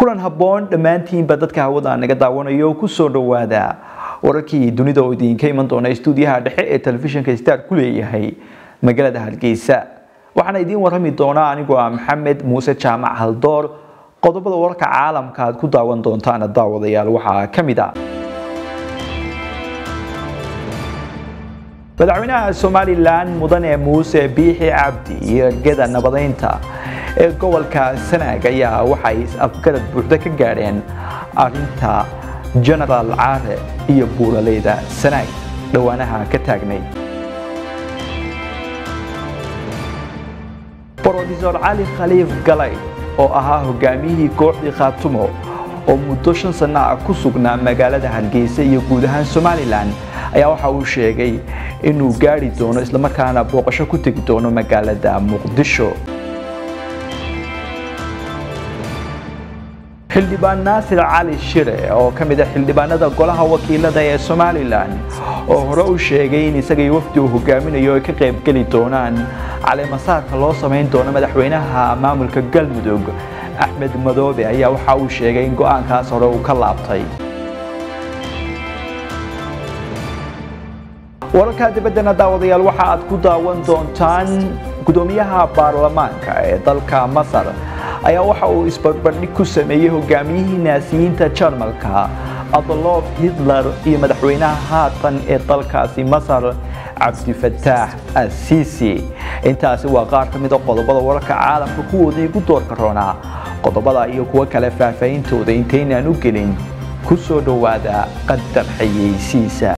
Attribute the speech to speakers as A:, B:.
A: kulan habboon dhammaantiinba dadka hawada naga daawanayo ku soo dhowaada wararkii dunida oo idinka iman doona istuudiyaha dhexe ee telefishinka star ku leeyahay magaalada hargeysa waxaana idiin warrami doonaa anigoo ah maxamed muuse jaamac haldoor qodobada wararka caalamka aad ku daawan doontaana daawadayaal waxaa ka mid ah madaxweynaha somalilan mudane muuse biixi cabdi iyo ergada nabadeynta ee gobolka sanaag ayaa waxay is-afgarad buuxda ka gaadheen arinta genaraal caare iyo buuraleyda sanaag dhowaanaha ka taagnay brofesor cali khaliif galay oo ahaa hogaamiyihii kooxdii khaatumo oo muddo shan sanno ah ku sugnaa magaalada hargeysa iyo guud ahaan somalilan ayaa waxa uu sheegay inuu gaari doono islamarkaana booqasho ku tegi doono magaalada muqdisho xildhibaan naasir cali shire oo ka mid a xildhibaanada golaha wakiilada ee somalilan oo hore u sheegay in isagay wafdi uu hogaaminayo ay ka qaybgeli doonaan caleemasaarka loo samayn doono madaxweynaha maamulka galmudug axmed madoobe ayaa waxa uu sheegay in go-aankaas hore uu ka laabtay wararka dibaddana daawadayaal waxa aad ku daawan doontaan gudoomiyaha baarlamaanka ee dalka masar ayaa waxa uu isbarbardhig ku sameeyey hogaamiyihii naasiyiinta jarmalka adolof hitler iyo madaxweynaha haatan ee dalkaasi masar cabdifataax assisi intaasi waa qaar ka mida qodobada wararka caalamka kuwoodii gu doorka roonaa qodobada iyo kuwo kale faahfaahintooda intaynaan u gelin ku soo dhowaada qadar xayeysiisa